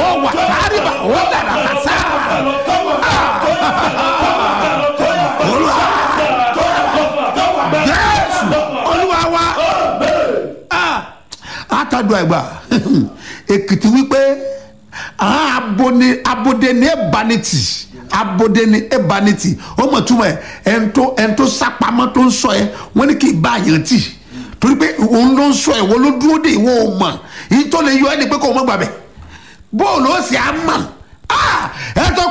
ó wà káríba ó dàrá kásá. olúwa jésù olúwa wa àtàdùn àgbà èkìtì wípé àwọn abone abode ní ẹbaniti abode ní ẹbaniti ó mọ̀ túmọ̀ ẹ̀ ẹ̀ńtó ẹ̀ńtó sápamọ́ tó ń sọ ẹ̀ wọ́n ní kì í bá àyàn tì torí pé òun ló ń sọ ẹ̀ wọ́n ló dúró dé ìwọ ò mọ̀ yìí tó lè yọ ẹ́ ni pé kò mọ̀ gbàgbẹ́ bóòlù ó sì á mọ̀ ẹ̀ tó